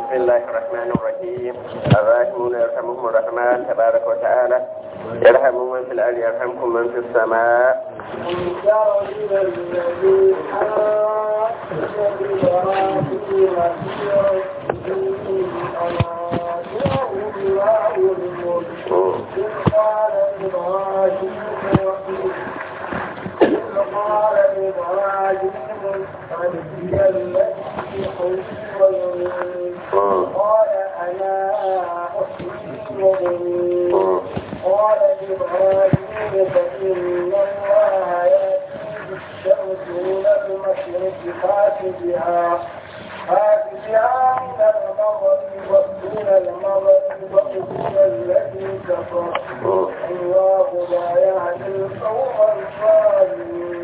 بسم الله الرحمن الرحيم الراحمون يرحمهم الرحمن تبارك وتعالى يرحم من في الأرض يرحمكم من في السماء قال إبراهيم ربي الذي خير قال أنا أحيي وأميت قال إبراهيم فإن الله يأتي بالشمس من المشرق فات بها فات بها من المغرب ومن المغرب ومن الذي كفر الله لا يهدي القوم الظالمين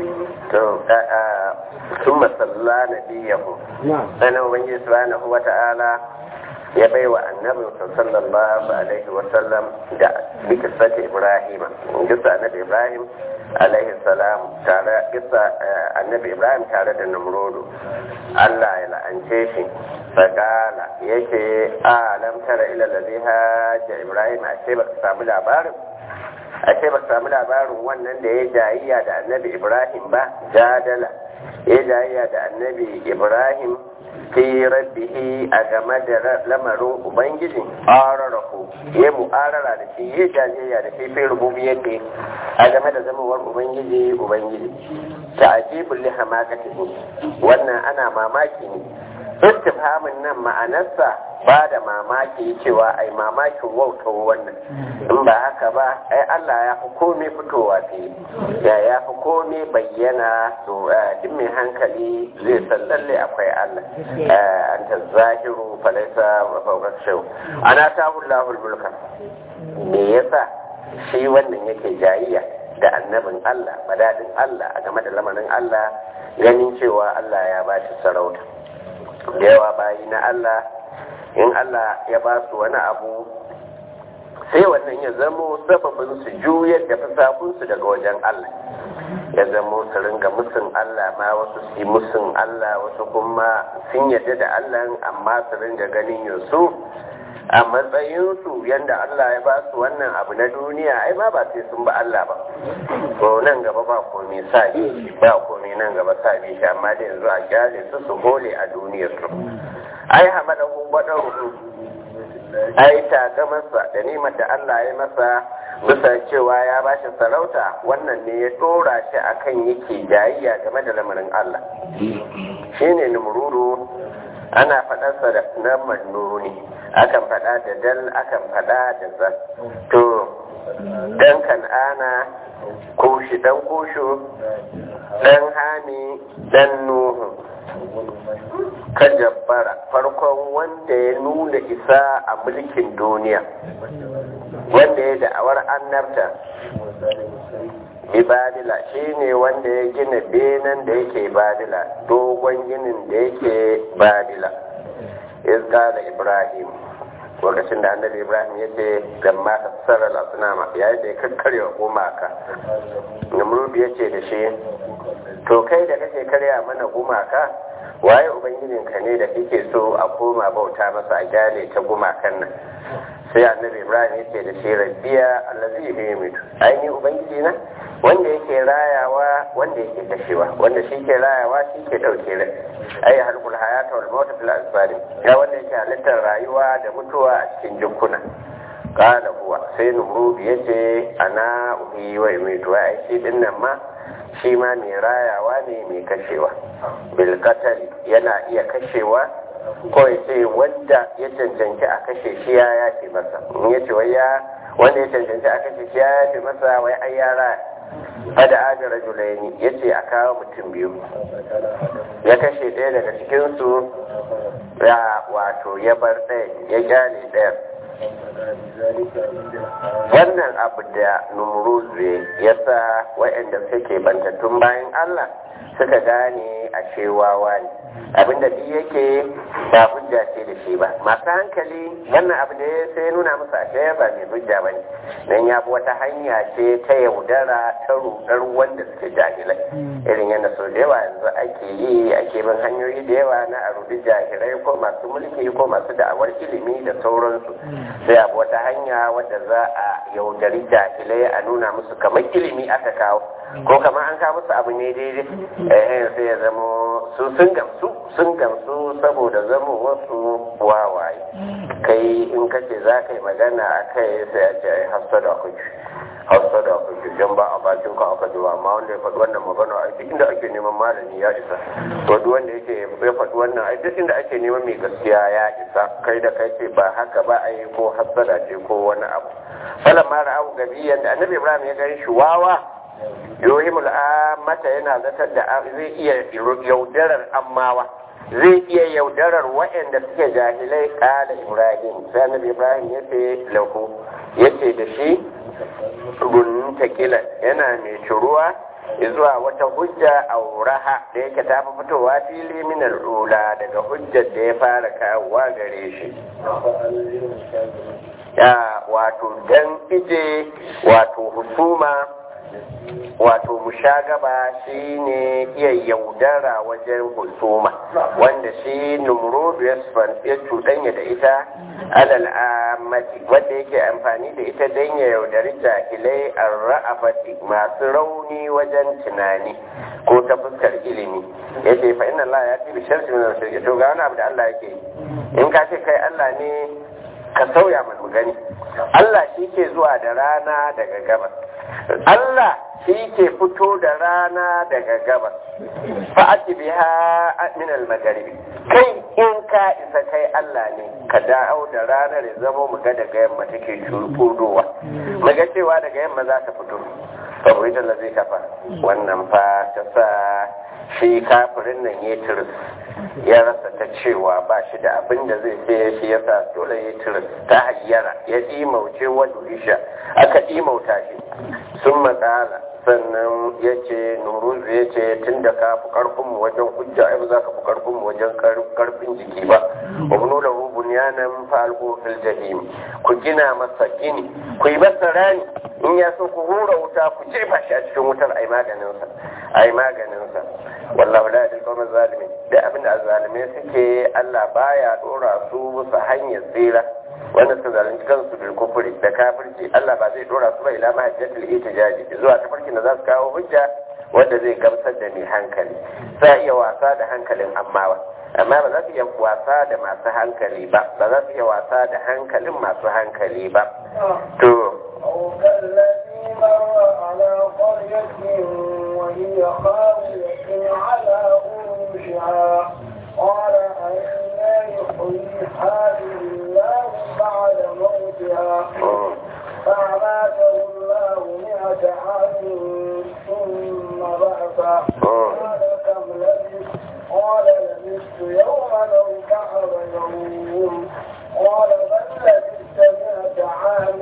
ثم صلى نبيه أنا وبنجي سبحانه وتعالى ya bai wa annabinsa sallallahu alaihi wasallam da bikisata ibrahim gisa annabi ibrahim alaihi salam tare gisa annabi ibrahim tare da namrodo allah ya la'ance shi fakala yake a lam tara ila ladhi hajja ibrahim a ce baka samu labarin a ce baka samu labarin wannan da ya jayiya da annabi ibrahim ba jadala ya jayiya da annabi ibrahim fi rabbihi a game da lamarin ubangiji ararahu ya mu'arara da shi ya jajayya da shi fi rububiyyati a game da zamawar ubangiji ubangiji ta ajibul li hamakatihi wannan ana mamaki ne istifhamin nan ma'anarsa ba da mamaki cewa ai mamakin wautar wannan in ba haka ba ai Allah ya fi komai fitowa fi ya ya fi komai bayyana to duk mai hankali zai san lalle akwai Allah an ta zahiru falaisa fawqat shaw ana tahu Allahul mulka me yasa shi wannan yake jayayya da annabin Allah badadin Allah a game da lamarin Allah ganin cewa Allah ya bashi sarauta da yawa bayi na Allah in Allah ya ba su wani abu sai wannan ya zamo sababin su juyar da fasakunsu daga wajen Allah ya zamo su ringa musun Allah ma wasu su yi musun Allah wasu kuma sun yarda da Allah amma su ringa ganin yansu a matsayinsu yadda Allah ya ba su wannan abu na duniya ai ma ba sai sun ba Allah ba ko nan gaba ba komai sa ba komai nan gaba sa shi amma da yanzu a gyale su su hole a duniyar su ai hamadahu badaru ai ta ga masa da nimar da Allah ya masa bisa cewa ya bashi sarauta wannan ne ya dora shi akan yake jayayya game da lamarin Allah shine numruru ana faɗarsa da na mannuni akan faɗa da dal akan faɗa da zan to dan kan'ana kushi dan kushu dan hami dan nuhu kan jabbara farkon wanda ya nuna isa a mulkin duniya wanda ya da'awar annabta ibadila shi ne wanda ya gina benin da yake badila dogon ginin da yake badila izkala ibrahim lokacin da annabi ibrahim ya ce gamma ta sarar asunama yayin da ya kakkarya gumaka namrudu ya ce da shi to kai da kake karya mana gumaka waye ubangijinka ne da kake so a koma bauta masa a gyale ta gumakan nan sai annabi ibrahim ya ce da shi rabbiya allazi yumitu ainihin ubangiji na wanda yake rayawa wanda yake kashewa wanda shi ke rayawa shi ke dauke rai ai halkul hayata wal mauta fil asbari ya wanda yake halittar rayuwa da mutuwa a cikin jikuna qala huwa sai numrud yace ana uhi wa yumitu ai shi din nan ma shi ma mai rayawa ne mai kashewa bil yana iya kashewa ko ya ce wanda ya cancanci a kashe shi ya yafe masa in ya ce wai ya wanda ya cancanci a kashe shi ya yafe masa wai ai ya raya fada ajin rajulaini ya ce a kawo mutum biyu ya kashe ɗaya daga cikinsu ya wato ya bar ɗaya ya gyale ɗaya wannan abu da numruzu ya sa waɗanda suke bantattun bayan Allah suka gane a cewawa ne abinda duk yake ba hujja ce da shi ba masu hankali wannan abu da ya sai nuna musu ashe ba mai hujja ba ne don ya bi wata hanya ce ta yaudara ta rudar wanda suke jahilai irin yadda sau da yawa yanzu ake yi ake bin hanyoyi da yawa na a rudi jahilai ko masu mulki ko masu da'awar ilimi da sauransu sai abu wata hanya wadda za a yaudari jahilai a nuna musu kamar ilimi aka kawo ko kamar an kawo musu abu ne daidai eh sai ya zamo su sun gamsu sun gamsu saboda zama wasu wawaye kai in kace za ka yi magana a kai sai a ce ai hafsa da kuki hafsa da kuki don ba a bakin ka aka zuwa amma wanda ya faɗi wannan magana a duk inda ake neman malami ya isa to duk wanda yake ya faɗi wannan a duk inda ake neman mai gaskiya ya isa kai da kai ce ba haka ba a yi ko hasada ce ko wani abu falan mara abu gabi yadda annabi ibrahim ya gani shi wawa yohimul mata yana zatar da zai iya yaudarar ammawa zai iya yaudarar waɗanda suke jahilai kala ibrahim sai annabi ibrahim ya ce lahu ya ce da shi gunnin takila yana mai ciruwa zuwa wata hujja a wuraha da yake ta fi fitowa fili min al'ula daga hujjar da ya fara kawowa gare shi ya wato dan ije wato husuma wato mushagaba shi ne iya yaudara wajen husuma wanda shi numrudu ya cuɗanya da ita alal amati wanda yake amfani da ita don ya yaudari jahilai an ra'afati masu rauni wajen tunani ko ta fuskar ilimi ya ce fa inna Allah ya ce bi sharti min al to ga wani abu da Allah yake yi in ka ce kai Allah ne ka sauya mu gani Allah shi ke zuwa da rana daga gabas Allah shi ke fito da rana daga gabas fa'ati biha min al-magharibi kai in ka isa kai Allah ne ka dawo da ranar ya zama mu ga daga yamma take fudowa mu ga cewa daga yamma za ta fito saboda ita zai kafa wannan fa ta sa shi kafirin nan ya tiris ya rasa ta cewa ba shi da abin da zai sai shi ya sa dole ya tiris ta hayyara ya ɗimauce wa durisha aka ɗimauta shi sun matsala sannan ya ce nuruzu ya ce tun da ka fi karfinmu wajen hujja ai ba za ka fi karfinmu wajen karfin jiki ba wa bunu da rubun yanan falko fil jahim ku gina masa gini ku yi masa rani in ya so ku hura wuta ku jefa shi a cikin wutar ai maganinsa ai maganinsa wallahu la yadil qawma zalimin da abin da zalimai suke Allah baya dora su bisa hanyar tsira wanda suka zalunci kansu bil kufri da kafirci Allah ba zai dora su ba ila ma hajjatul itijaji zuwa tafarkin da za su kawo hujja wanda zai gamsar da mai hankali za iya wasa da hankalin amma ba amma ba za su iya wasa da masu hankali ba ba za su iya wasa da hankalin masu hankali ba to أو كالذي مر على قرية وهي خاوية على عروشها قال أنا يحيي هذه الله بعد موتها فأماته الله مئة عام ثم بعث قال كم لبثت قال لبثت يوما أو بعض يوم قال بل لبثت مئة عام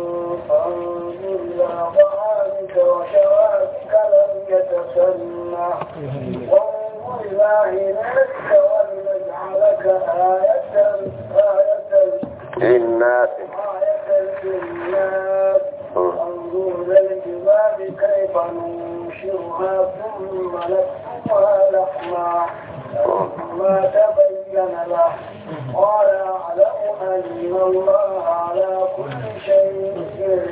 فانظر إلى طعامك وشرابك لم يتسنى وانظر إلى هلالك ولنجعلك آية آية للناس آية للناس وانظر إلى الجبال كيف ننشرها ثم نكسوها لحما ما تبين له قال أعلم أن الله على كل شيء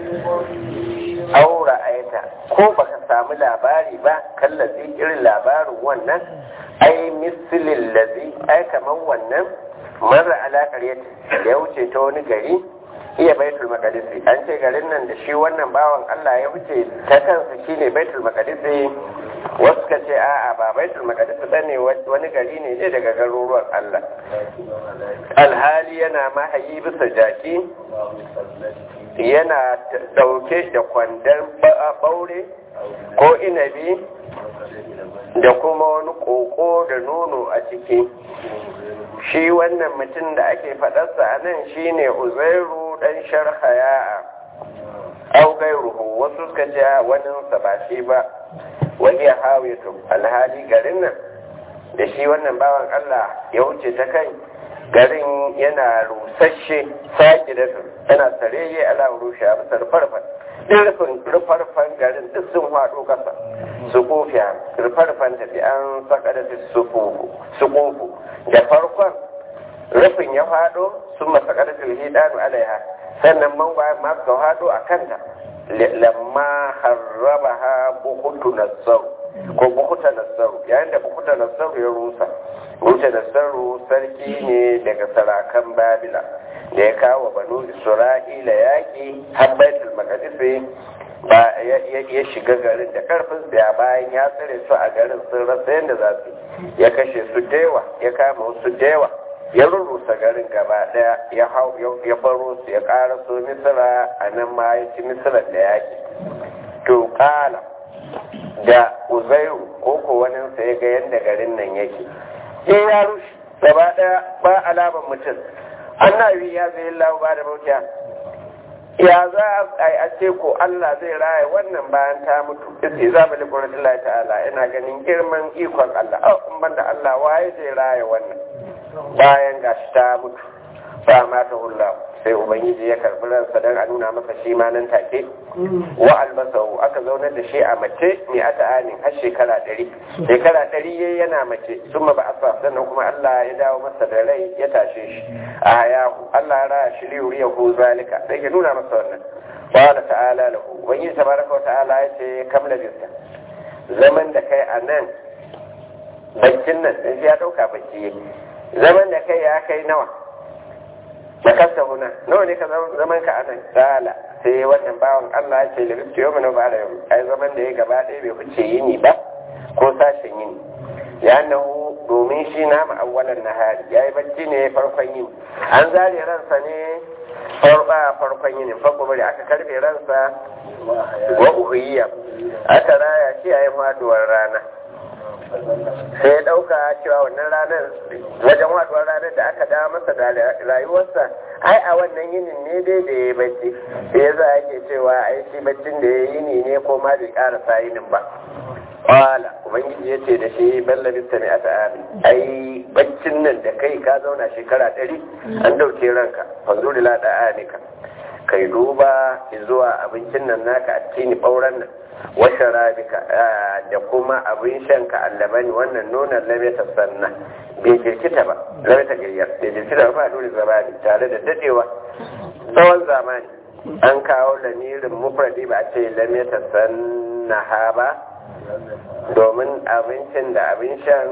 قدير aura aita ko baka samu labari ba kallazi irin labarin wannan ai misilin lazi ai kamar wannan mara alaƙar yadda ya wuce ta wani gari iya baitul maqdisi an ce garin nan da shi wannan bawan Allah ya wuce ta kansa shine baitul maqdisi wasu ka ce a'a ba baitul maqdisi bane wani gari ne ne daga garuruwan Allah alhali yana mahayi bisa jaki yana dauke da kwandon baure ko inabi da kuma wani koko da nono a ciki shi wannan mutum da ake faɗarsa a nan shine uzairu dan sharhaya au gairuhu wasu suka ce wani sa ba shi ba wani ya hawaitu alhali garin nan da shi wannan bawan Allah ya wuce ta kai garin yana rusasshe sake da yana tsareye ala rushe a bisa rufarfan rufin rufarfan garin duk sun haɗo ƙasa su kofiya rufarfan tafi an saka da su kofu da farkon rufin ya faɗo sun masaka da tulhidanu alaiha sannan mangwaye masu haɗo a kanta lamma harraba ha bukutu nassaru ko bukuta nassaru yayin da bukuta nassaru ya rusa bukuta nassaru sarki ne daga sarakan babila da ya kawo banu isra'ila yaƙi har baitul maqdis ba ya shiga garin da karfin ya bayan ya tsare su a garin sun rasa yadda za su ya kashe su dewa ya kama wasu dewa ya rurrusa garin gaba daya ya hau ya baro su ya ƙara so misira a nan ma ya ci misira da yaƙi to kala da uzairu ko ko wani sai ga yadda garin nan yake sai ya rushe gaba daya ba alaman mutum annabi ya zai lahu ba da bautiya ya za a ce ko Allah zai raya wannan bayan ta mutu isi za mu liƙurin Allah ta'ala ina ganin girman ikon Allah a in banda Allah waye zai raya wannan bayan gashi ta mutu ba ma ta hulla sai ubangiji ya karbi ransa don a nuna masa shi ma nan take wa albasahu aka zaunar da shi a mace mai ata anin har shekara ɗari shekara ɗari ya yana mace sun ba a sa sannan kuma Allah ya dawo masa da rai ya tashe shi a hayahu Allah ya raya shi liyuri ya hu zalika sai ya nuna masa wannan qala ta'ala lahu ubangiji tabaraka wa ta'ala ya ce kam labista zaman da kai a nan baccin nan sai ya dauka bacci zaman da kai ya kai nawa makasta huna nawa ne ka zaman ka anan kala sai wannan bawan Allah ya ce da rufe yau mana ba da yau ai zaman da ya gaba ɗaya bai fice yini ba ko sashen yini ya nahu domin shi na ma'awwalan nahari ya yi bacci ne farkon yini an zare ransa ne farba farkon yini farko bari aka karfe ransa wa uhiyya aka raya shi a yi faduwar rana sai ya ɗauka cewa wannan ranar wajen waduwar ranar da aka dawo masa da rayuwarsa ai a wannan yinin ne dai da ya bacci sai ya za ake cewa ai shi baccin da ya yini ne ko ma bai ƙarasa yinin ba Wala, Ubangiji ya ce da shi balla bista mai ata ami, ai baccin nan da kai ka zauna shekara ɗari an ɗauke ranka, fanzo da laɗa amika. Kai duba zuwa abincin nan naka a tini ɓauren nan, washe rabika da kuma abin shan ka allabani wannan nonon lameta sannan bai jirkita ba, lameta giryar, bai jirkita ba dole zamani tare da dadewa tsawon zamani. An kawo lamirin mufradi ba a ce lameta sannaha ba, domin abincin da abin shan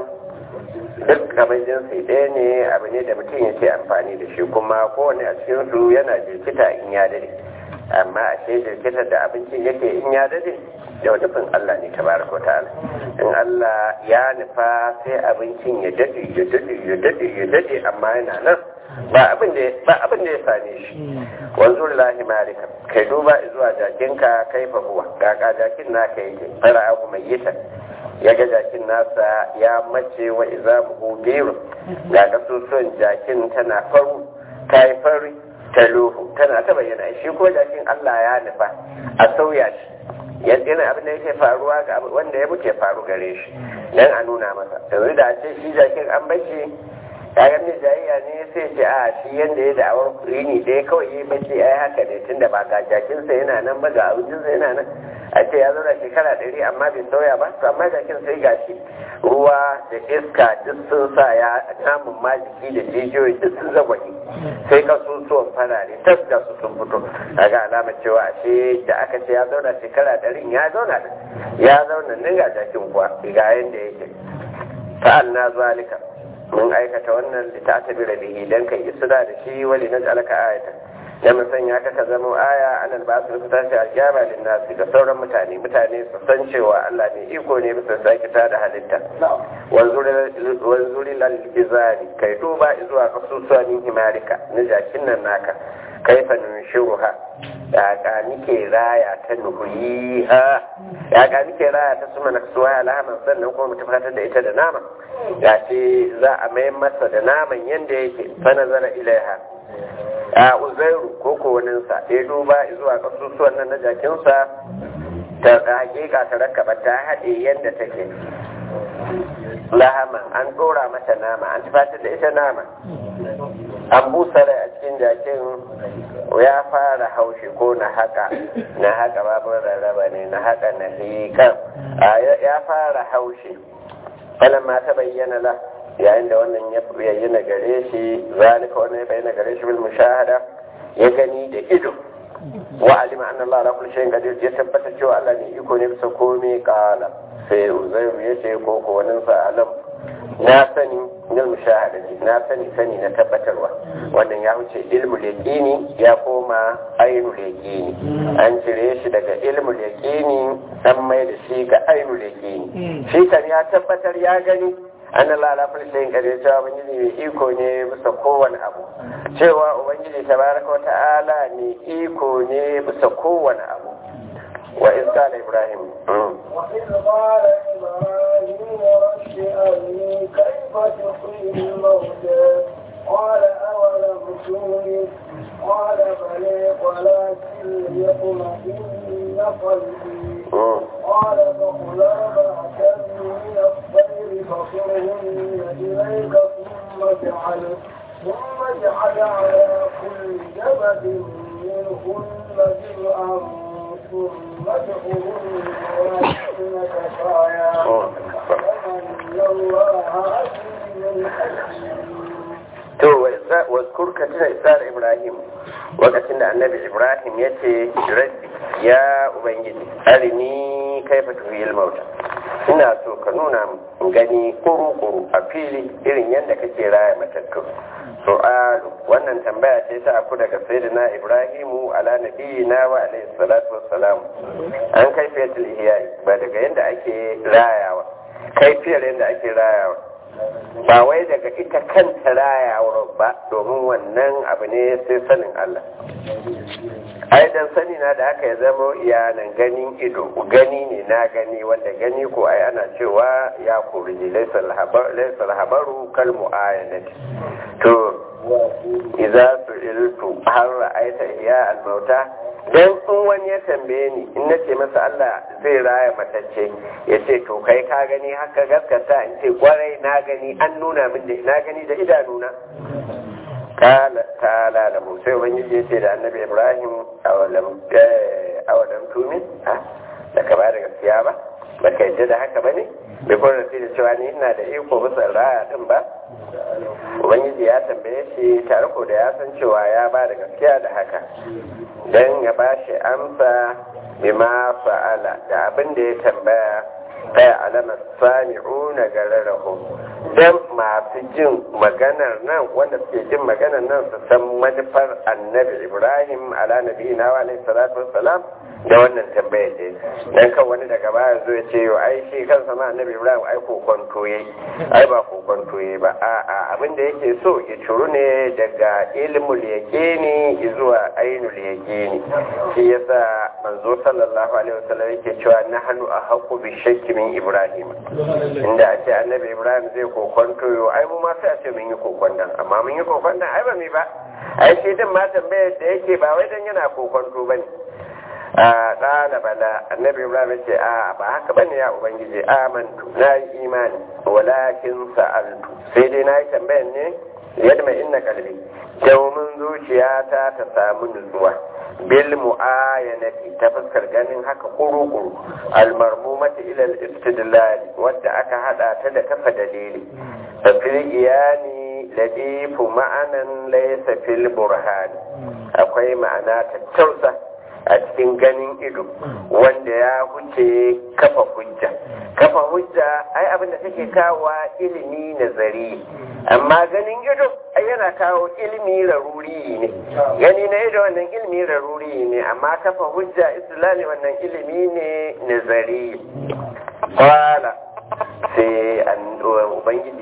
duk abin jinsi ɗaya ne abu ne da mutum yake amfani da shi kuma kowane a cikin su yana jirkita in ya dade amma a ce jirkitar da abincin yake in ya dade da nufin Allah ne tabaraka ta'ala in Allah ya nufa sai abincin ya dade ya dade ya dade ya dade amma yana nan ba abin da ba abin da ya same shi wanzu lillahi malika kai duba zuwa jakinka kai fa huwa kaka jakin naka yake fara abu mai yita ya ga jakin nasa ya mace wa izamuhu biru ga kasusuwan jakin tana faru ta yi fari ta luhu tana ta bayyana shi ko jakin Allah ya nufa a sauya shi yana abin da yake faruwa ga wanda ya muke faru gare shi dan a nuna masa yanzu da ce shi jakin an bashi kayan ne jayayya ne sai ce a shi yanda ya da'awar rini dai kawai yi bace ai haka ne tunda ba ga jakinsa yana nan ba ga abincinsa yana nan a ce ya zauna shekara ɗari amma bai sauya ba to amma jakin sai gashi ruwa da iska duk sun sa ya namun ma jiki da jijiyoyi duk sun zagwaje sai kasusuwan farare tas da su sun fito kaga alamar cewa ashe da aka ce ya zauna shekara ɗarin ya zauna ya zauna nan ga jakin kuwa ga yanda yake ta'alna zalika mun aikata wannan da ta tabi da bihi dan kai isra da shi wali na alaka ayata da mun sanya ka ka zama aya alal ba su tashi aljama lin nasi da sauran mutane mutane su san cewa Allah ne iko ne bisa saki ta da halitta wanzuri lal bizari kai duba zuwa kasusuwan himarika na jakin nan naka kaifa nunshiruha ya ka nike raya ta nuhuyiha ya ka nike raya ta suma naksuwa alhaman sannan kuma mu tabbatar da ita da nama ya ce za a mai masa da naman yanda yake fa nazara ilaiha a uzairu ko ko waninsa ya duba zuwa kasusuwan nan na jakinsa ta hakika ta rakaba ta haɗe yadda take lahaman an ɗora mata nama an tufatar da ita nama an busa rai a cikin jakin ya fara haushi ko na haka na haka babin rarraba ne na haka na hikan ya fara haushi falon ma ta bayyana la yayin da wannan ya bayyana gare shi zalika wannan ya bayyana gare shi bil mushahada ya gani da ido wa alima anna Allah ala kulli shay'in qadir ya tabbata cewa Allah ne iko ne bisa komai kala sai uzairu ya ce ko ko wani sa alam na sani nil mushahadati na sani sani na tabbatarwa wannan ya wuce ilmu yaqini ya koma ainul yaqini an cire shi daga ilmu yaqini an mai da shi ga ainul yaqini shi kan ya tabbatar ya gani an Allah kulli shay'in qadir cewa ubangiji mai iko ne bisa kowane abu cewa ubangiji tabaraka wa ta'ala ne iko ne bisa kowane abu wa iz qala ibrahim وإذ قال إبراهيم رب أرني كيف تحيي الموتى قال أولم تؤمن قال بلى ولكن ليطمئن قلبي قال فخذ أربعة من الطير فصرهن إليك ثم اجعل ثم اجعل على كل جبل منهن جزءا ثم ادعوهن وأنك سعيا وأن الله عزيز حكيم to waskur ka tuna isar ibrahim lokacin da annabi ibrahim ya ce rabbi ya ubangiji arini kaifa tuhiyil mauta ina so ka nuna min gani kuru-kuru a fili irin yadda kake raya matattu su'alu wannan tambaya ce ta aku daga sayyidina ibrahimu ala nabiyina wa alayhi salatu wassalam an kaifiyatul ihya ba daga yadda ake rayawa kaifiyar yadda ake rayawa ba wai daga ita kanta rayawar ba domin wannan abu ne sai sanin Allah ai dan sani na da aka ya zama iyanan ganin ido gani ne na gani wanda gani ko ai ana cewa ya kori laisal habaru kal mu'ayanati to idza su'iltu har ra'aita iya al-mauta dan in wani ya tambaye ni in nace masa Allah zai raya matacce ya ce to kai ka gani haka gaskata in ce kwarai na gani an nuna min da na gani da idanuna kala kala da sai ubangiji ya ce da annabi ibrahim awalam awalam tumin da ka ba da gaskiya ba ba ka yadda da haka ba ne bai kuma da da cewa ni ina da iko bisa raya din ba ubangiji ya tambaye shi tare ko da ya san cewa ya ba da gaskiya da haka don ya ba shi amsa bima fa'ala da abin da ya tambaya kai alamar sami'u na gararrahu don masu jin maganar nan wanda suke jin maganar nan su san manufar annabi ibrahim ala nabi na wa alaihi salatu wassalam da wannan tambaya ce dan kan wani daga baya zo ya ce yo ai shi kansa ma annabi ibrahim ai kokonto yayi ai ba kokonto yayi ba a'a abin da yake so ya curu ne daga ilmul yaqini zuwa ainul yaqini shi yasa manzo sallallahu alaihi wasallam yake cewa nahnu ahqqu bi shakki min ibrahim inda a ce annabi ibrahim zai kokonto yo ai mu ma sai a ce mun yi kokonton amma mun yi kokonton ai ba mi ba ai shi din ma tambayar da yake ba wai dan yana kokonto bane a ƙala bala annabi ibrahim ce a ba haka bane ya ubangiji amantu na yi imani walakin sa'altu sai dai na yi tambayan ne yadda mai inna kalbi domin zuciyata ta samu nutsuwa bil mu'ayanati ta fuskar ganin haka kuru-kuru almarmumati ila al-istidlal wadda aka hada ta da kafa dalili fil iyani ladifu ma'anan laysa fil burhani akwai ma'ana tattausa a cikin ganin ido wanda ya huce kafa hujja kafa hujja ai abin da take kawo ilimi nazari amma ganin ido ai yana kawo ilimi raruri ne gani na ido wannan ilimi raruri ne amma kafa hujja islami wannan ilimi ne nazari kwala sai ubangiji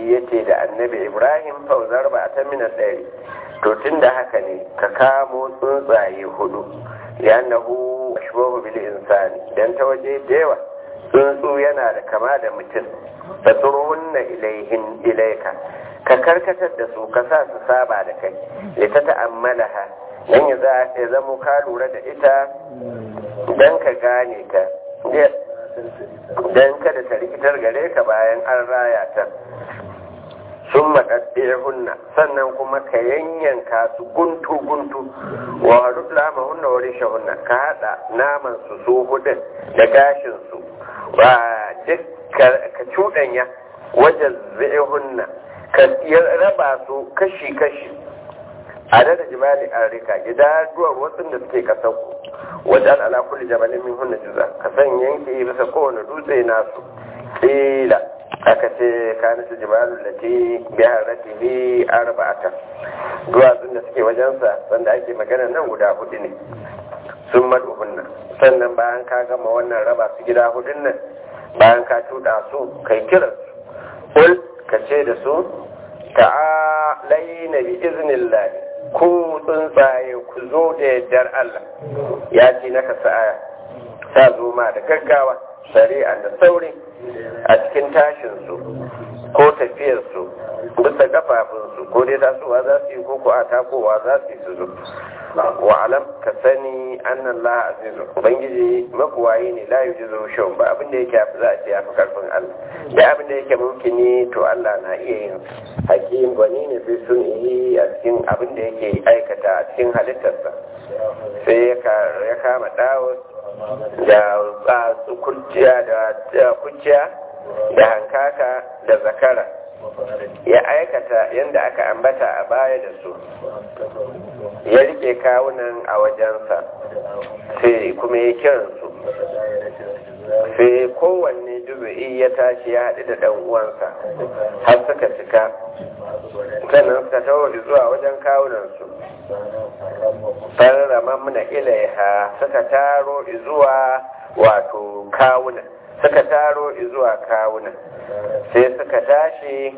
ubangiji ya ce da annabi ibrahim fauzar ba ta mina ɗari to tun da haka ne ka kamo tsuntsaye hudu ya nahu ashbahu bil insani dan ta waje da yawa tsuntsu yana da kama da mutum ta tsurhunna ilaihin ilaika ka karkatar da su ka sa su saba da kai ya ta ta'ammalaha dan ya za ya zamo ka lura da ita dan ka gane ta dan kada ta rikitar gare ka bayan an raya ta sun maɗaɗɗe hunna sannan kuma ka yanyanka su guntu guntu wa haɗu lama hunna wani shahunna ka haɗa naman su su hudun da gashin su ba duk ka cuɗanya wajen zai hunna ka raba su kashi kashi a da jibali an rika gida duwar wasu da suke kasar ku wajen ala kulli jabalin min hunna juza ka san yanke bisa kowane dutse nasu kila aka ce kana su jibalu lati bi haratihi arba'ata duwatsun da suke wajensa sanda ake magana nan guda hudu ne sun maduhunna sannan bayan ka gama wannan raba su gida hudun nan bayan ka tuda su kai kiran su kul ka ce da su ta'alaina bi iznillahi ku tsuntsaye ku zo da yardar Allah ya ce naka sa'a ta zo ma da gaggawa shari'a da sauri a cikin tashinsu ko tafiyarsu bisa kafafunsu ko dai tasowa za su yi ko ko a takowa za su yi su zo wa alam ka sani annan la azizu ubangiji makuwayi ne la yujizu shawun ba abin da yake afi za a ce ya fi karfin Allah da abin da yake mumkini to Allah na iya yin hakim gwani ne sai sun yi a cikin abin da yake aikata a cikin halittarsa sai ya kama dawus da kurciya da kuciya da hankaka da zakara ya aikata yadda aka ambata a baya da su ya rike kawunan a wajensa sai kuma ya kiransu sai kowanne juzu'i ya tashi ya haɗu da ɗan uwansa har suka cika sannan suka tawo zuwa wajen kawunansu farrama muna ilaiha suka taro zuwa wato kawunan suka taro zuwa kawunan sai suka tashi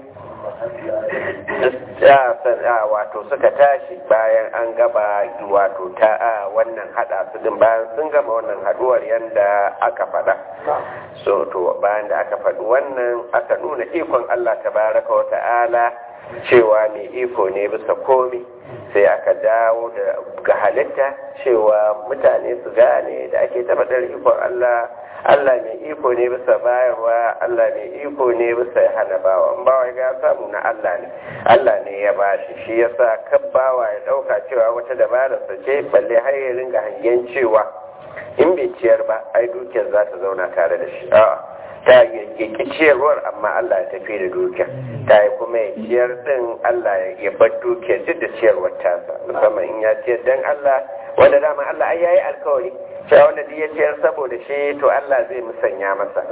wato suka tashi bayan an gaba wato ta a wannan hada su din bayan sun gama wannan haduwar yadda aka faɗa so to bayan da aka faɗi wannan aka nuna ikon Allah tabaraka wa ta'ala cewa mai iko ne bisa komi sai aka dawo da ga halitta cewa mutane su gane da ake tabbatar ikon Allah Allah mai iko ne bisa bayarwa Allah mai iko ne bisa hana bawa in bawa ya samu na Allah ne Allah ne ya bashi shi yasa kan bawa ya dauka cewa wata dabara sa ce balle har ya ringa hangen cewa in bai ciyar ba ai dukiyar za ta zauna tare da shi a'a ta yi ciyarwar amma Allah ya tafi da dukiyar ta yi kuma ya ciyar din Allah ya bar dukiyar duk da ciyarwar tasa musamman in ya ciyar dan Allah wanda dama Allah ai yayi alkawari cewa wanda duk ya ciyar saboda shi to Allah zai musanya masa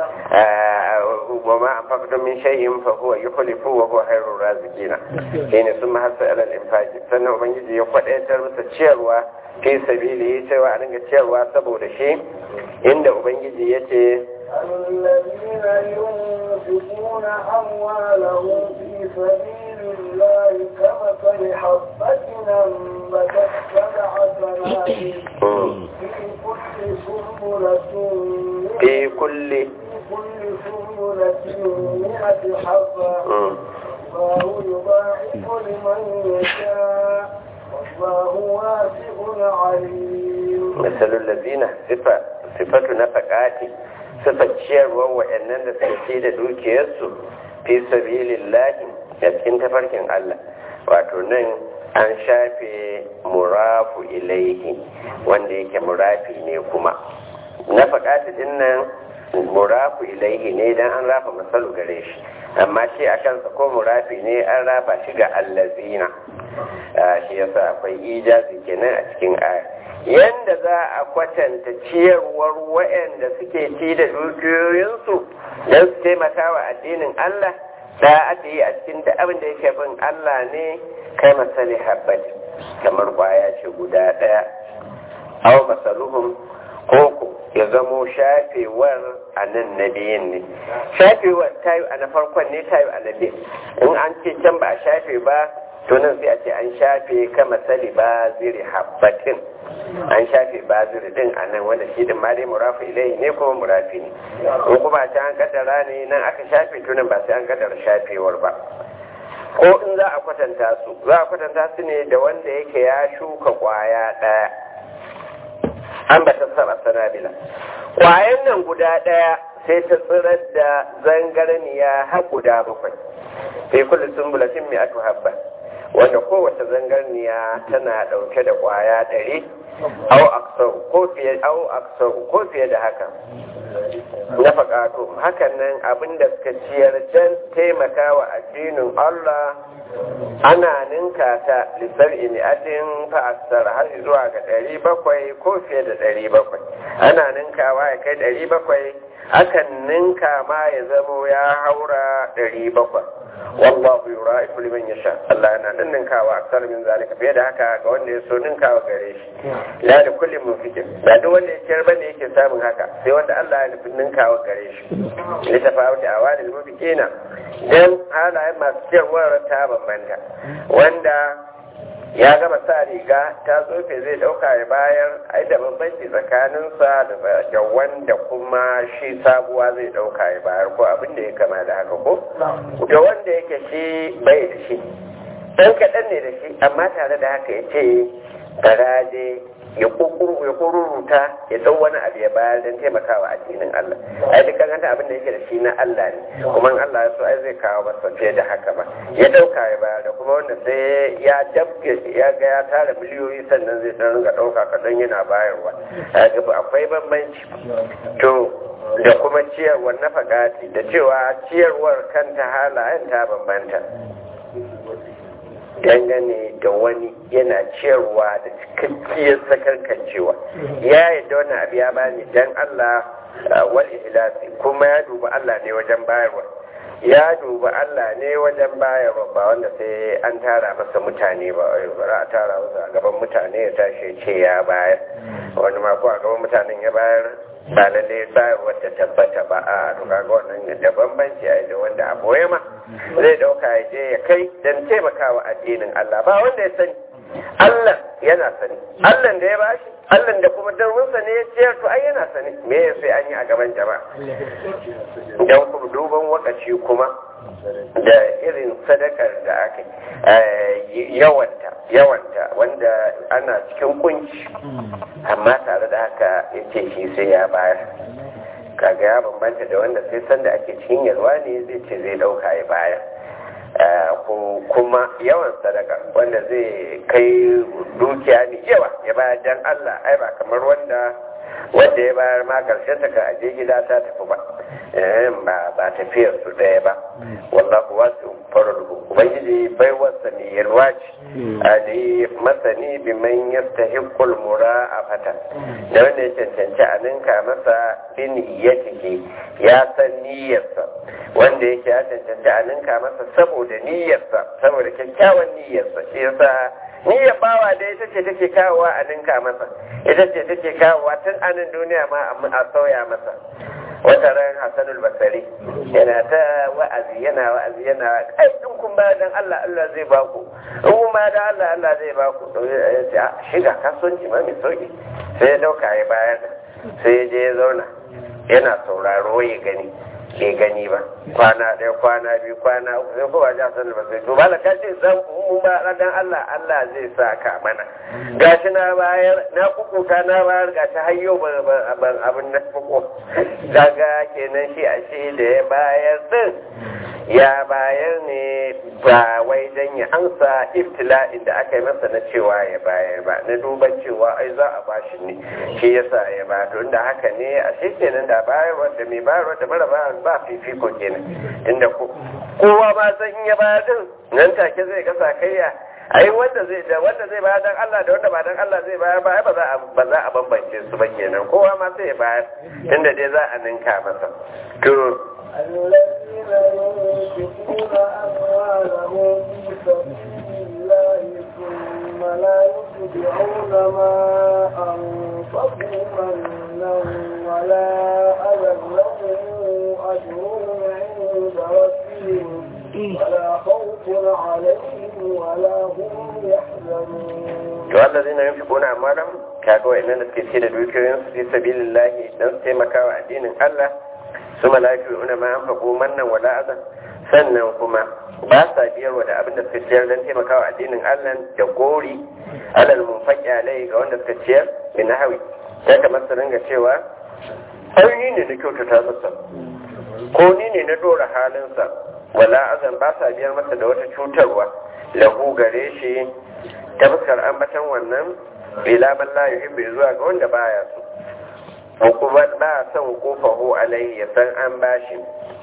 wa ma anfaqtum min shay'in fa huwa yukhlifu wa huwa khairur raziqina shine sun mahassa alal infaqi sannan ubangiji ya kwadaitar masa ciyarwa fi sabili cewa a dinga ciyarwa saboda shi inda ubangiji yace الذين ينفقون أموالهم في سبيل الله كمثل حبة أنبتت سبع سنابل في كل سنبلة في كل في كل سنبلة مئة حبة الله يضاعف لمن يشاء والله واسع عليم مثل الذين صفة صفة نفقاتي suka ciyarwar waɗannan da suka ce da dukiyarsu fi sabilin lahi a cikin tafarkin Allah wato nan an shafe murafu ilaihi wanda yake murafi ne kuma na faɗaɗi din nan murafu ilaihi ne dan an rafa masalu gare shi amma shi a kansa ko murafi ne an rafa shi ga allazina shi yasa akwai ijazi kenan a cikin aya yanda za a kwatanta ciyarwar waɗanda suke ci da dukiyoyinsu don su taimaka wa addinin Allah da aka yi a cikin da abin da yake bin Allah ne kai masali habbat kamar kwaya ce guda ɗaya aw masaluhum koko ya zamo shafewar a nan na biyun ne shafewar ta yi a na farkon ne ta yi a na biyun in an ce can ba a shafe ba to nan sai a ce an shafe kama sali ba ziri habbatin an shafe ba ziri din a nan wanda shi din ma dai murafi ilai ne kuma murafi ne in kuma ta an kaddara ne nan aka shafe to nan ba sai an kaddara shafewar ba ko in za a kwatanta su za a kwatanta su ne da wanda yake ya shuka kwaya ɗaya an ba ta saba sanabila kwayan nan guda ɗaya sai ta tsirar da zangarniya har guda bakwai sai kullum sun bulatin mai atu habba wanda kowace zangarniya tana ɗauke da kwaya ɗari au aksau ko fiye au aksau ko fiye da haka na faƙato hakan nan abinda suka ciyar don taimaka wa addinin Allah ana ninka ta lissar imi'atin fa'asar har zuwa ga ɗari bakwai ko fiye da ɗari bakwai ana ninkawa ya kai ɗari bakwai akan ninka ma ya zamo ya haura ɗari bakwai wallahu yura'ifu liman yasha Allah yana nan ninkawa aksar min zalika fiye da haka ga wanda ya so ninkawa gare shi la da kullum munfikin ba duk wanda ya ciyar bane yake samun haka sai wanda Allah ya nufi ninkawa gare shi litafawuti awadil mufikina dan halayen masu ciyarwar ta bambanta wanda ya gama sa riga ta tsofe zai dauka ya bayar ai da bambanci tsakaninsa da wanda kuma shi sabuwa zai dauka ya bayar ko abin da ya kama da haka ko da wanda yake shi bai da shi dan kaɗan ne da shi amma tare da haka ya ce garaje ya kururuta ya dau wani abu ya bayar don taimakawa addinin Allah ai duk kan abin da yake da shi na Allah ne kuma in Allah ya so ai zai kawo masa fiye da haka ba ya dauka ya bayar da kuma wanda sai ya dabke ya ga ya tara miliyoyi sannan zai dan ringa dauka kadan yana bayarwa ga akwai bambanci to da kuma ciyarwar na fagati da cewa ciyarwar kanta halayen ta bambanta dangane da wani yana ciyarwa da cikakkiyar sakarkancewa ya yadda wani abu ya bani dan Allah wal ihlasi kuma ya duba Allah ne wajen bayarwa ya duba Allah ne wajen bayarwa ba wanda sai an tara masa mutane ba ba a tara masa a gaban mutane ya tashi ce ya bayar wani ma ko a gaban mutanen ya bayar ba lalle bayarwar ta tabbata ba a to kaga wannan da bambanci a da wanda a boye ma zai dauka ya je ya kai dan taimakawa addinin Allah ba wanda ya sani Allah yana sani Allah da ya bashi Allah da kuma darwinsa ne ya ciyar to ai yana sani me ya sai an yi a gaban jama'a dan kuma duban wakaci kuma da irin sadakar da aka yawanta yawanta wanda ana cikin kunci amma tare da haka ya ce shi sai ya bayar kaga ya bambanta da wanda sai sanda ake cikin yalwa ne zai ce zai dauka ya bayar kuma yawan sadaka wanda zai kai dukiya ne yawa ya bayar dan Allah ai ba kamar wanda wanda ya bayar ma karshen ta ka aje gida ta tafi ba ba ba tafiyar su daya ba wallahu wasu faradu ubangiji bai wasa ne yalwa ce ali masani bi man yastahiqul mura'afata da wanda ya cancanci a ninka masa bin niyyatihi ya san niyyarsa wanda yake ya cancanci a ninka masa saboda niyyarsa saboda kyakkyawan niyyarsa shi yasa niyyar bawa da ita ce take kawowa a ninka masa ita ce take kawowa tun anan duniya ma a sauya masa wata ran hasanul basari yana ta wa'azi yana wa'azi yana kai in kun ba dan Allah Allah zai ba ku in kun ba dan Allah Allah zai ba ku shiga kasuwanci ma mai sauki sai ya dauka ya bayar sai ya je ya zauna yana sauraro ya gani ke gani ba kwana ɗaya kwana biyu kwana uku sai kowa ja sanar ba sai to ba ka ce zan mu ba dan Allah Allah zai sa ka mana gashi na bayar na kukuta na bayar gashi har yau ban abin na fuko daga kenan shi a shi da ya bayar din ya bayar ne ba wai dan ya ansa ibtila'in da aka yi masa na cewa ya bayar ba na duban cewa ai za a bashi ne shi yasa ya ba to inda haka ne a shi kenan da bayarwa da mai bayarwa da mara bayarwa ba fifiko kenan inda kowa ba san in ya bayar din nan take zai ga sakayya ai wanda zai da wanda zai bayar dan Allah da wanda ba dan Allah zai bayar ba ba za a ba za a bambance su ba kenan kowa ma sai ya bayar inda dai za a ninka masa to الذين ينفقون أموالهم في سبيل الله ثم لا يتبعون ما أنفقوا منا ولا أذى لهم أجرهم عند ربهم ولا خوف عليهم ولا هم يحزنون والذين ينفقون أموالهم kaga wa'annan da suke ce da dukiyoyin su fi sabilillahi dan su taimaka wa addinin Allah su malaiku una ma an fago mannan wala azan sannan kuma ba sa biyarwa da abin da suka ciyar dan taimaka wa addinin Allah da gori alal munfaqi alai ga wanda suka ciyar bi nahwi sai kamar su ringa cewa ai ni ne na kyautata masa ko ni ne na dora halinsa wala azan ba sa biyar masa da wata cutarwa lahu gare shi ta fuskar ambatan wannan ila man la yuhibbu zuwa ga wanda baya so hukuma ba son kofahu alaihi ya san an bashi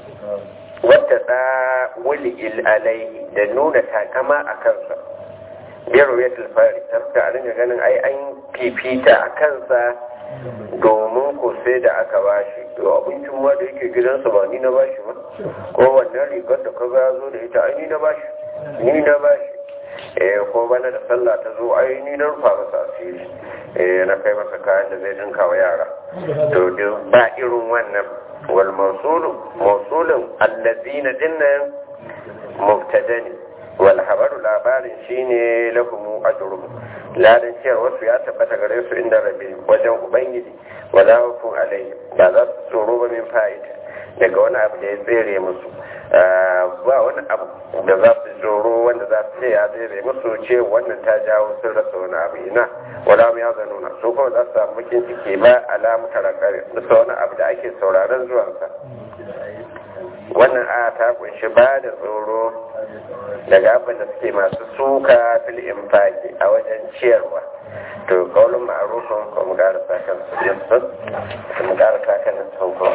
wata da wuli il alaihi da nuna takama a kansa biyar ya tilfari ta fuskar a ringa ganin ai an fifita a kansa domin ko sai da aka bashi to abincin ma da yake gidansa ba ni na bashi ba ko wannan rigar da ka ga zo da ita ai ni na bashi ni na bashi eh ko bana da sallah ta zo ai ni na rufa masa asiri eh na kai masa kayan da zai dinka wa yara to duk ba irin wannan wal mawsulu mawsulun allazina dinnan mubtadani wal habaru labarin shine lahum ajruhum ladan cewa wasu ya tabbata gare su inda rabbi wajen ubangiji wala hukun alaihi ba za su tsoro ba min fa'ida daga wani abu da ya tsere musu ba wani abu da za su tsoro wanda za su ce ya tsere musu ce wannan ta jawo sun rasa wani abu ina wala mu ya zanuna su kuma za su samu bakin ciki ba alamu tarakare bisa wani abu da ake sauraron zuwansa wannan a ta kunshi ba da tsoro daga abin da suke masu suka fil infaki a wajen ciyarwa to kaulun ma'arufin ko mu gara sakan yusuf mu gara sakan nufin ko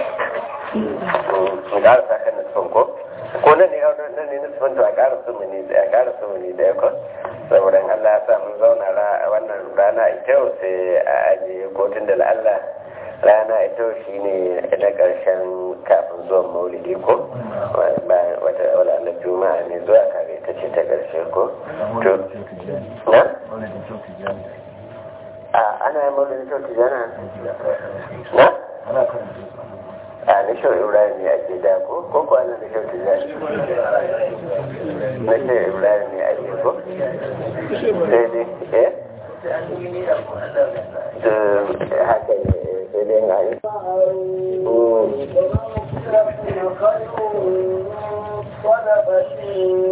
mu gara sakan nufin ko ko nan ne nan ne nufin to a gara su mu ne a gara su mu ne da yako saboda in Allah ya sa mun zauna wannan rana ita sai a ajiye kotun da Allah rana ita shi ne na ƙarshen kafin zuwan maulidi ko bayan wata wala na juma'a ne zuwa kare ta ce ta ƙarshe ko to na a ana yin maulidi to tijana na a na shau ibrahim ne ake da ko ko ko ana na shau tijana na shau ibrahim ne ake ko sai dai eh haka ne sai dai na yi صدقة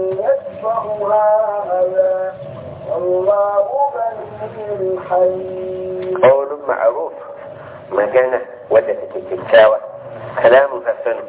يتبعها أذى والله غني حليم قول معروف مجانا wadda take kyakkyawa kalamun hassanu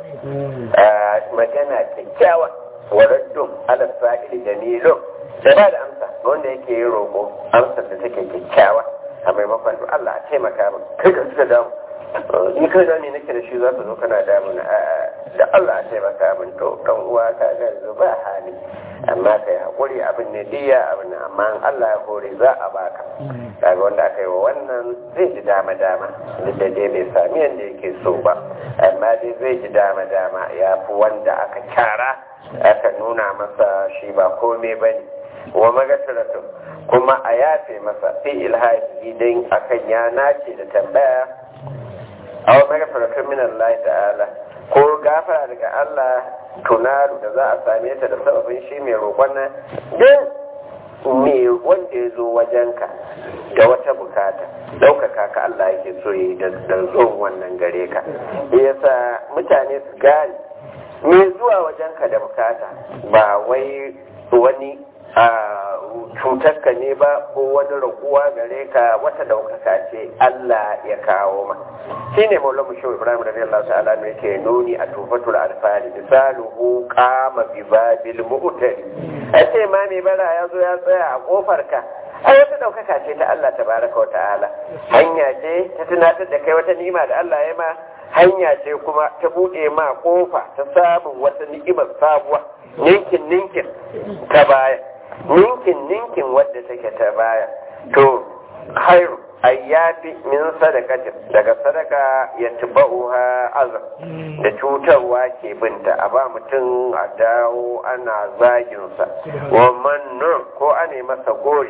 magana kyakkyawa waraddun ala sa'ili jamilun da ba da amsa wanda yake yi roƙo amsar da take kyakkyawa a maimakon to Allah a taimaka min kai ka suka damu ni kai da ne nake da shi za ka zo kana damu na da Allah a taimaka min to dan uwa ka ga yanzu ba hali amma kai hakuri abin ne diya abin amma in Allah ya hore za a baka kaga wanda aka yi wa wannan zai ji dama dama duk da dai bai sami yadda yake so ba amma dai zai ji dama dama ya fi wanda aka kyara aka nuna masa shi ba komai ba ne wa magasaratu kuma a yafe masa fi ilhaji don akan ya nace da tambaya a wa magasaratu min Allah ta'ala ko gafara daga Allah tunaru da za a same ta da sababin shi mai roƙon nan din me wanda ya zo wajenka da wata bukata ɗaukaka ka Allah yake so yi da zuwan wannan gare ka yasa mutane su gane me zuwa wajenka da bukata ba wai wani a cutarka ne ba ko wani raguwa gare ka wata daukaka ce Allah ya kawo ma shi ne maula mu shehu ibrahim radiyallahu ta'ala ne yake nuni a tufatul alfali misaluhu qama bi babil mu'tari ace ma mai bara ya zo ya tsaya a kofar ka ai wata daukaka ce ta Allah tabaraka wa ta'ala hanya ce ta tunatar da kai wata ni'ima da Allah ya ma hanya ce kuma ta buɗe ma kofa ta samun wata ni'imar sabuwa ninkin ninkin ta baya ninkin ninkin wadda take ta baya to khairu ayyafi min sadakatin daga sadaka ya tuba'uha azab da cutarwa ke binta a ba mutum a dawo ana zaginsa wa mannun ko ane masa gori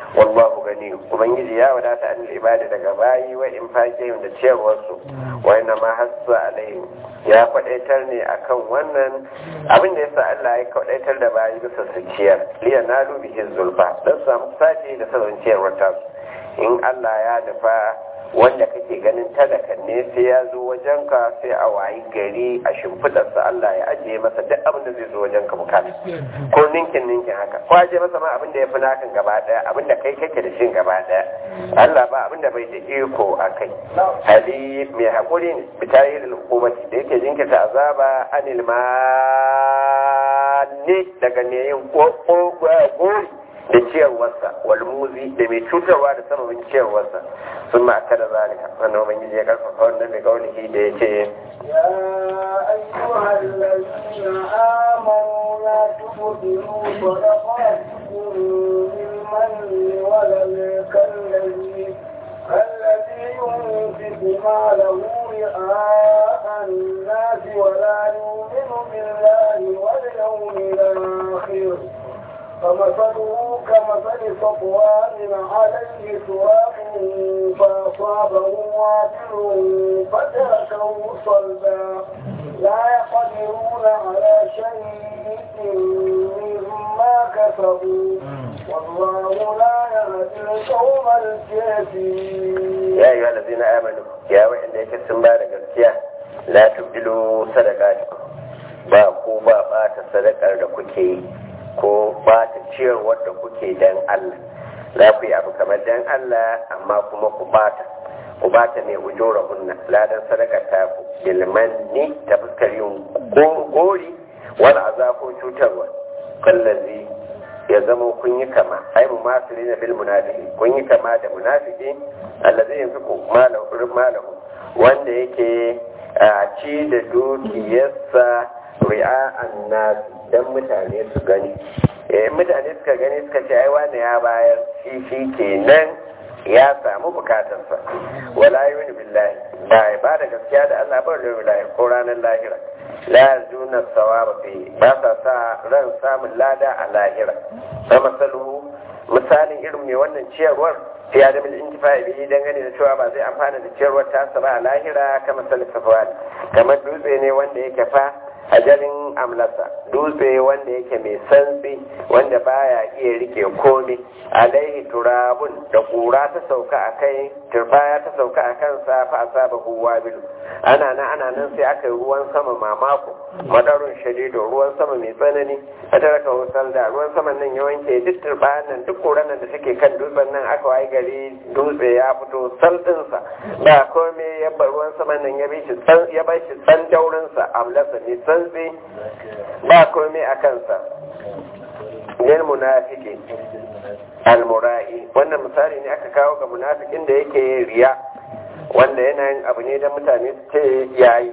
wallahu gani ubangiji ya wadata an ibada daga bayi wa in fake da ciyarwarsu wa inna ma hassa alaihim ya kwadaitar ne akan wannan abin da yasa Allah ya kwadaitar da bayi bisa su ciyar liya na dubi zulfa don su samu sace da sauran ciyarwar tasu in Allah ya nufa wanda kake ganin talakan ne sai ya zo wajenka sai a wayi gari a shimfidarsa Allah ya ajiye masa duk abin da zai zo wajenka bukata ko ninkin ninkin haka ko ajiye masa ma abin da ya fi nakan gaba daya abin da kai kake da shi gaba daya Allah ba abin da bai da iko a kai hali mai haƙuri ne bitayi da hukumati da yake jinkirta azaba anil ne daga ne yin gori da ciyarwarsa walmuzi da mai cutarwa da sababin ciyarwarsa sun ma'aka da zalika wannan ubangiji ya karfafa wannan mai kaunihi da ya ce يا أيها الذين آمنوا لا تبطلوا صدقاتكم بالمن ولا كالذي الذي ينفق ماله رئاء الناس ولا يؤمن بالله واليوم الآخر فمثله كمثل صفوان عليه تراب فأصابه وابل فتركه صلبا لا يقدرون على شيء مما كسبوا والله لا يهدي القوم الكافرين ya yi wa amanu ya wa'anda yake sun ba da gaskiya la tubdilu sadaqatikum ba ko ba bata sadakar da kuke yi ko bata ciyarwar da kuke dan Allah za ku yi abu kamar dan Allah amma kuma ku bata ku bata ne ujura hunna ladan sadakar ta ku bilmanni ta fuskar yin gori wani azafo cutarwa kallazi ya zama kun yi kama ai mu masu na bil munafiki kun yi kama da munafiki allazi yanfiku malahu malahu wanda yake a ci da dukiyarsa ri'a'an nas dan mutane su gani eh mutane suka gani suka ce ai wani ya bayar shi shi kenan ya samu bukatarsa wala yuni billahi ba ba da gaskiya da Allah ba da billahi ko ranar lahira la yarjuna sawaba fi ba sa sa ran samun lada a lahira fa masaluhu misalin irin mai wannan ciyarwar fi adamin intifa'i bihi dangane da cewa ba zai amfana da ciyarwar tasa ba a lahira kamar salisafwan kamar dutse ne wanda yake fa ajalin amlasa dutse wanda yake mai santsi wanda baya iya rike komai alaihi turabun da kura ta sauka a kai turbaya ta sauka a kansa fa asaba huwa bilu ana nan ana nan sai aka yi ruwan sama mamako madarun shadido ruwan sama mai tsanani a taraka husal da ruwan saman nan ya wanke duk turbayan nan duk kuran nan da take kan dutsen nan aka wayi gari dutse ya fito saldinsa ba komai ya bar ruwan saman nan ya bi shi ya bar shi san daurinsa amlasa mai santsi ba komai a kansa lil munafiki almura'i wannan misali ne aka kawo ga munafikin da yake riya wanda yana yin abu ne da mutane su ce yayi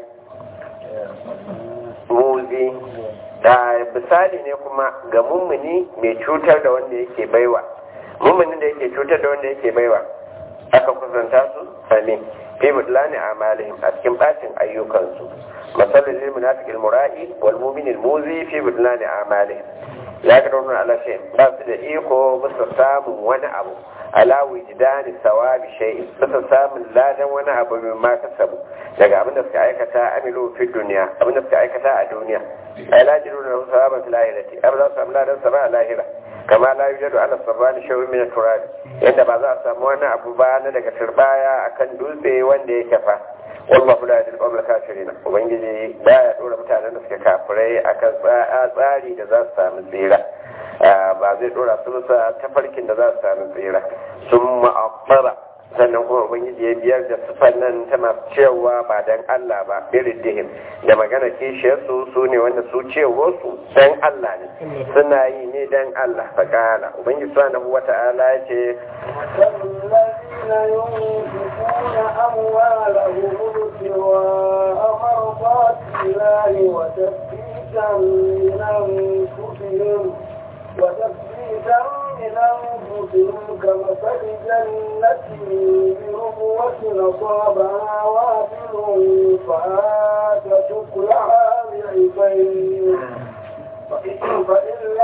muzi da misali ne kuma ga mummuni mai cutar da wanda yake baiwa mummunin da yake cutar da wanda yake baiwa aka kusanta su sami fi mudlani amalihim a cikin bacin ayyukansu masalin lil munafiq al mura'i wal mu'min al muzi fi mudlani amalihim la kadruna ala shay ba su da iko musu samun wani abu ala wijdani sawabi shay musu samun ladan wani abu mai ma kasabu daga abin da suka aikata amilu fi duniya abin da suka aikata a duniya ay la jiruna sawaban fil akhirati abin da su samu ladan sa ba a lahira kama la yujadu ala sabani shay'un min al-turab yanda ba za a samu wani abu ba na daga turbaya akan dutse wanda yake fa wallahu la yadil qawla kafirin ubangiji baya dora mutanen da suke kafirai akan tsari da za su samu tsira ba zai dora su bisa tafarkin da za su samu tsira sun ma'abbara sannan kuma ubangiji ya biyar da sufan nan ta masu cewa ba dan Allah ba irin dihim da magana kishiyarsu su ne wanda su cewarsu dan Allah ne suna yi ne dan Allah faƙala ubangiji subhanahu wata'ala ya ce والذين ينفقون أموالهم ابتغاء مرضات الله وتثبيتا من أنفسهم وتثبيتا من أنفسهم كمثل جنة بربوة أصابها وابل فآتت أكلها ضعفين فإن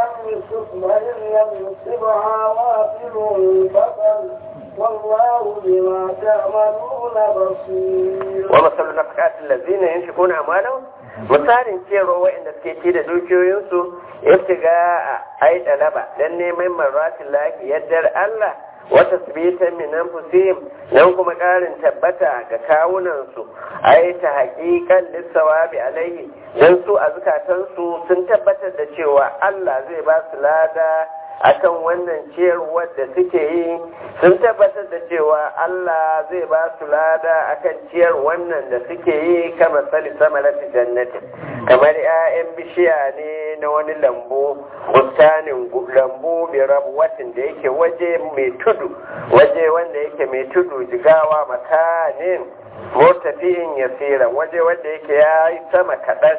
لم يصب وإن لم يصبها وابل بطل والله بما تعملون بصير ومثل النفقات الذين ينفقون أموالهم misalin ciyarwa waɗanda suke ci da dukiyoyinsu iftiga a ai talaba dan neman marratin lafi yaddar Allah wata sabitan min anfusihim nan kuma ƙarin tabbata ga kawunansu ai ta haƙiƙan lissawabi alaihi dan su a zukatansu sun tabbatar da cewa Allah zai ba su lada akan wannan ciyarwar da suke yi sun tabbatar da cewa Allah zai ba su lada akan ciyar wannan da suke yi kama sali sama lafi jannati kamar 'ya'yan bishiya ne na wani lambu bustanin lambu mai rabuwatin da yake waje mai tudu waje wanda yake mai tudu jigawa makanin murtafiyin yasira waje wanda yake ya yi sama kaɗan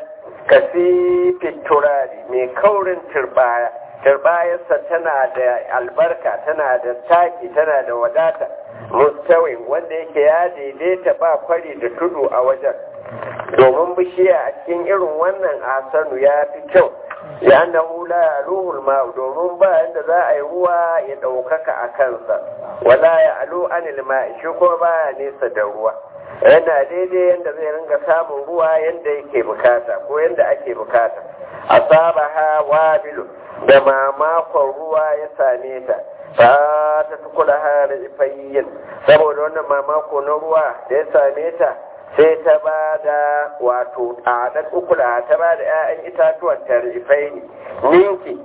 kasifin turari mai kaurin turbaya turbayarsa tana da albarka tana da taki tana da wadata mustawin wanda yake ya daidaita ba kwari da tudu a wajen domin bishiya a cikin irin wannan asanu ya fi kyau ya na hula ruhul ma domin ba yadda za a yi ruwa ya ɗaukaka a kansa wala ya alo anil ma shi kuma baya nesa da ruwa yana daidai yadda zai ringa samun ruwa yadda yake bukata ko yadda ake bukata asabaha wabilu da mamakon ruwa ya same ta ba ta tukula har ifayyin saboda wannan mamako na ruwa da ya same ta sai ta ba da wato a ɗan ukula ta ba da 'ya'yan itatuwan tarifai ne ninki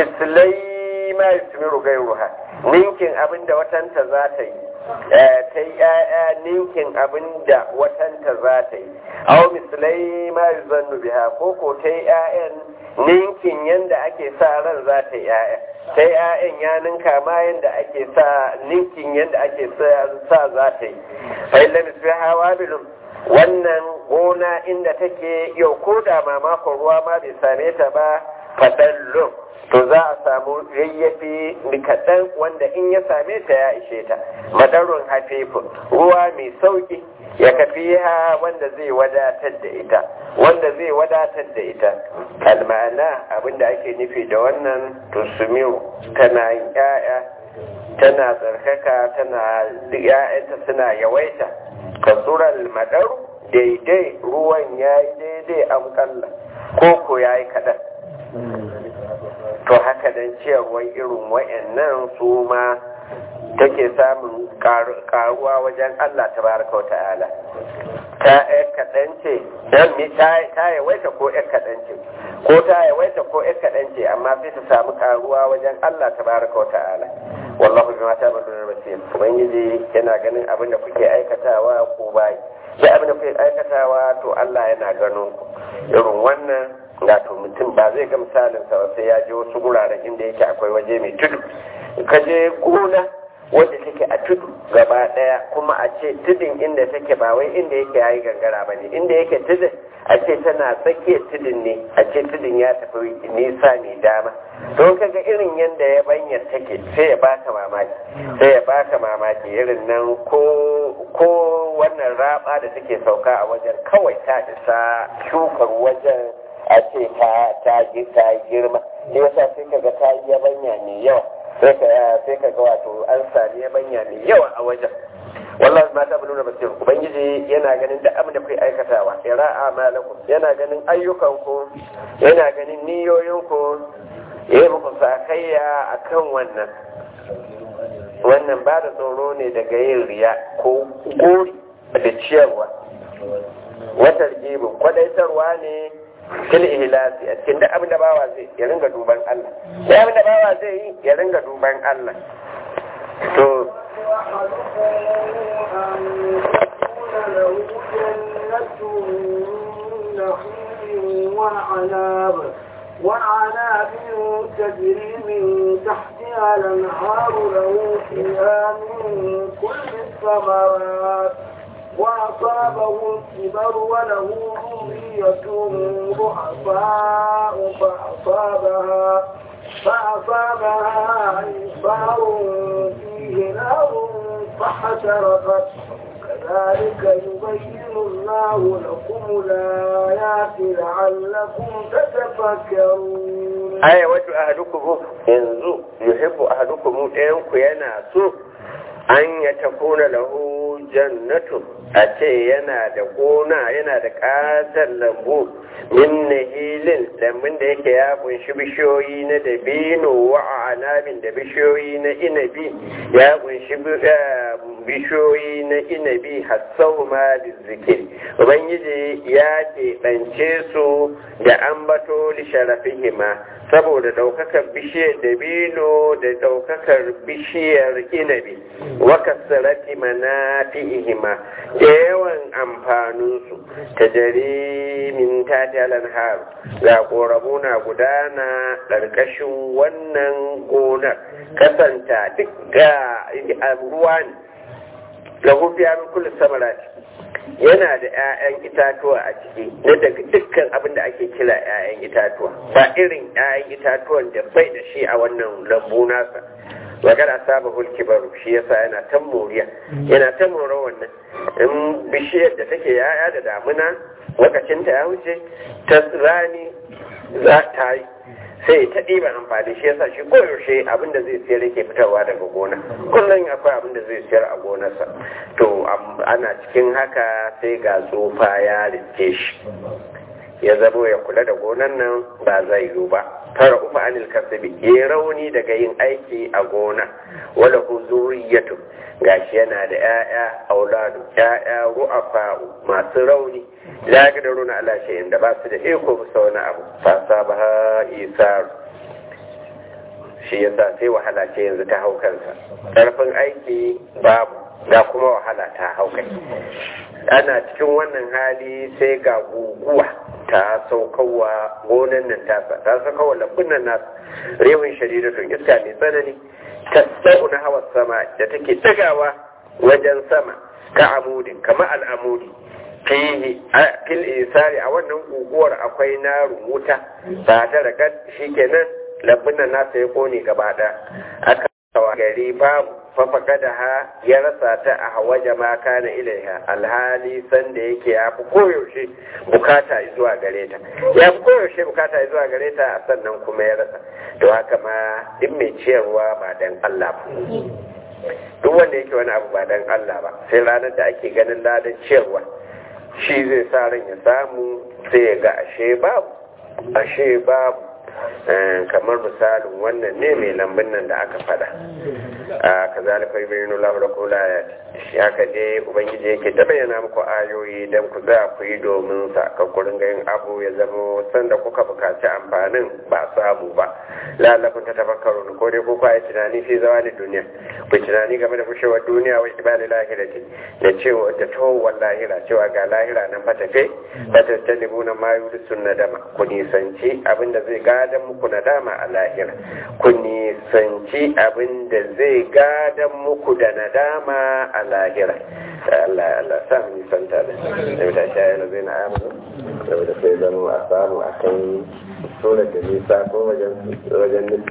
mislai ma yusmiru gairuha ninkin abin da watanta za ta yi ta yi 'ya'ya ninkin abin da watanta za ta yi aw mislai ma yuzannu biha ko ko ta yi 'ya'yan ninkin yanda ake sa ran za ta yi 'ya'ya ta yi 'ya'yan ya ninka ma yanda ake sa ninkin yanda ake sa za ta yi fa illa misbiha wabilun wannan gona inda take yau ko da mamakon ruwa ma bai same ta ba fadallon to za a samu yayyafi kaɗan wanda in ya same ta ya ishe ta madarun hafifun ruwa mai sauki ya kafi ha wanda zai wadatar da ita wanda zai wadatar da ita kalmana abinda ake nufi da wannan tusumiru tana yin 'ya'ya tana tsarkaka tana ‘ya'yanta suna yawaita kasurar madaru daidai ruwan ya yi daidai amkalla ko ko ya yi kaɗan to haka don ciyarwar irin wa'yannan su ma take samun karuwa wajen Allah ta baraka wa ta'ala ta ‘yar kaɗan ce ta yawaita ko ‘yar kaɗan ce ko ta yawaita ko ‘yar kaɗan ce amma sai ta samu karuwa wajen Allah ta baraka wa ta'ala wallahu bima ta'maluna basir ubangiji yana ganin abin da kuke aikatawa ko bai sai abin da kuke aikatawa to Allah yana ganin ku irin wannan wato mutum ba zai ga misalin sa sai ya je wasu guraren inda yake akwai waje mai tudu ka je gona wanda take a tudu gaba daya kuma a ce tudun inda take ba wai inda yake yayi gangara ba ne inda yake tudun a ce tana tsakiyar tudun ne a ce tudun ya tafi nisa mai dama don kaga irin yadda ya banya take sai ya baka mamaki sai ya baka mamaki irin nan ko ko wannan raba da take sauka a wajen kawai ta isa shukar wajen a ce ta ta ta girma ne yasa sai kaga ta yi yabanya mai yawa sai ka sai ka ga wato an sami yabanya mai yawa a wajen wallahi ma ta buluna basir ubangiji yana ganin duk abin da kai aikatawa ira amalakum yana ganin ayyukanku yana ganin niyoyinku yayi muku sakayya akan wannan wannan ba da tsoro ne daga yin riya ko gori da ciyarwa wata rigibu kwadaitarwa ne fil ihlasi a cikin duk abin da bawa zai ya ringa duban Allah duk abin da bawa zai yi ya ringa duban Allah to وعناب وعناب تجري من تحتها الانهار له فيها من كل الثمرات وأصابه الكبر وله ذرية ضعفاء فأصابها فأصابها إصبار فيه نار فحشرقت كذلك يبين الله لكم الآيات لعلكم تتفكرون aya wato ahadukum yanzu yuhibbu ahadukum ɗayan ku yana so an ya takuna lahu jannatu a ce yana da gona yana da ƙatar lambu min nahilin lambun da yake ya kunshi bishiyoyi na dabino wa anabin da bishiyoyi na inabi ya kunshi bishiyoyi na inabi hassau ma zikir ubangiji ya keɓance su da ambato li sharafihima saboda ɗaukakar bishiyar dabino da ɗaukakar bishiyar inabi wa kasarati manafi'ihima da yawan amfaninsu ta jari min tatalan har ga ƙoramu na gudana ƙarƙashin wannan gonar kasanta duk ga ruwa ne lahu fiya min kulli samarati yana da 'ya'yan itatuwa a ciki na daga dukkan abin da ake kira 'ya'yan itatuwa ba irin 'ya'yan itatuwan da bai da shi a wannan lambu nasa wagar asaba hulki baro shi yasa yana ta moriya yana ta mora wannan in bishiyar da take 'ya'ya da damuna lokacin ta ya wuce ta rani za ta yi sai ta ɗiba amfani shi yasa shi koyaushe abin da zai siyar yake fitarwa daga gona kullum akwai abin da zai siyar a gonarsa to ana cikin haka sai ga tsufa ya rike shi ya zamo ya kula da gonan nan ba zai yiwu ba fara ufa anil kasabi ya rauni daga yin aiki a gona wala hu zuriyatu gashi yana da 'ya'ya auladu 'ya'ya ru'afa masu rauni la yaqdiruna ala shay'in da ba su da iko bisa wani abu fa sabaha isar shi yasa sai wahala ce yanzu ta hau kansa karfin aiki babu ga kuma wahala ta hau kai ana cikin wannan hali sai ga guguwa ta saukawa gonan nan tasa ta saukawa lambun nan nasu rewin shariratun iska mai tsanani ta na hawa sama da take tagawa wajen sama ka amudin kama al'amudi fihi fil isari a wannan guguwar akwai naru wuta ba ta daga shikenan lambun nan nasa ya kone gaba ɗaya aka gari babu fafaka da ha ya rasa ta a hawaje ma kana ilaiha alhali sanda yake ya fi koyaushe bukata zuwa gare ta ya fi koyaushe bukata zuwa gare ta sannan kuma ya rasa to haka ma duk mai ciyarwa ba dan Allah ba duk wanda yake wani abu ba dan Allah ba sai ranar da ake ganin ladan ciyarwa shi zai sa ran ya samu sai ya ga ashe babu ashe babu kamar misalin wannan ne mai lambun nan da aka fada a kazalika yubayyinu lahu lakum ayat shi haka dai ubangiji yake ta bayyana muku ayoyi dan ku za ku yi domin sa ka kurin ga yin abu ya zama sanda kuka bukaci amfanin ba samu ba lalakun ta tafakkaru ko dai ku kwaye tunani fi zawali duniya ku tunani game da fushewar duniya wa ibali lahirati da cewa da towar lahira cewa ga lahira nan fa tafe ba ta talibuna ma yurisun nadama ku nisanci abinda zai gadan muku nadama a lahira ku nisanci abinda zai gadan muku da nadama a lahira Allah Allah sa mu nisanta da da shayar da zai na amuru saboda sai zama a samu a kan tsoron da nisa ko wajen